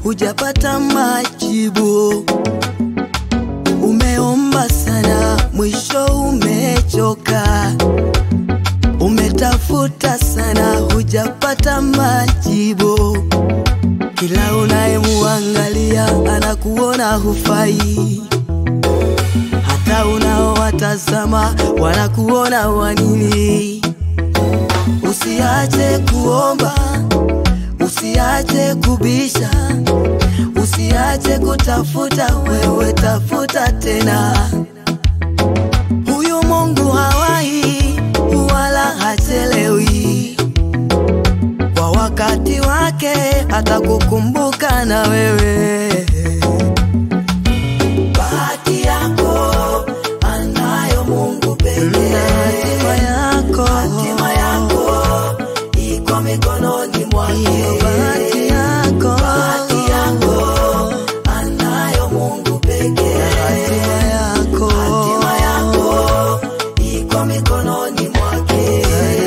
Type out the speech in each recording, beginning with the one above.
hujapata majibu. Umeomba sana, mwisho umechoka. Umetafuta sana, hujapata majibu. Kila unayemuangalia anakuona hufai, hata unaowatazama wanakuona wanini. Usiache kuomba, usiache kubisha, usiache kutafuta, wewe tafuta tena. Huyu Mungu hawahi wala hachelewi, kwa wakati wake atakukumbuka na wewe. Bahati yako anayo Mungu pekee. Hatima yako, hatima yako iko mikononi mwake. Bahati yako, bahati yako anayo Mungu pekee. Hatima yako, hatima yako iko mikononi mwake.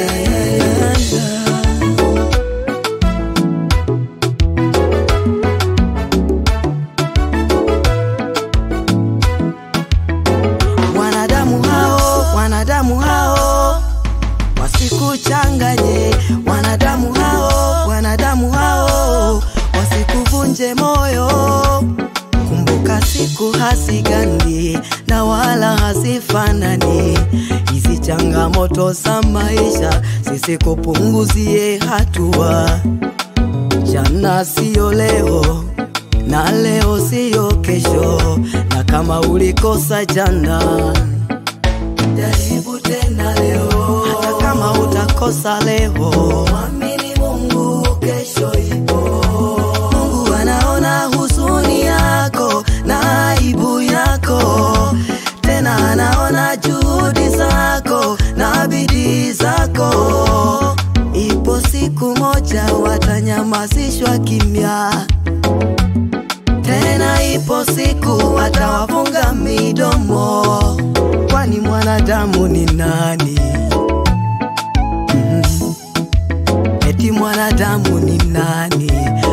Wanadamu hao, wanadamu hao wasikuchanganye, wanadamu hao, wanadamu hao wasikuvunje moyo. Kumbuka siku hasigandi na wala hazifanani. Hizi changamoto za maisha zisikupunguzie hatua. Jana siyo leo na leo siyo kesho, na kama ulikosa jana jaribu tena leo, hata kama utakosa leo, mwamini Mungu, kesho ipo. Mungu anaona huzuni yako na aibu yako, tena anaona juhudi zako na bidii zako. Ipo siku moja watanyamazishwa kimya, tena ipo siku watawafunga midomo, kwani mwanadamu ni nani? Mm. Eti mwanadamu ni nani?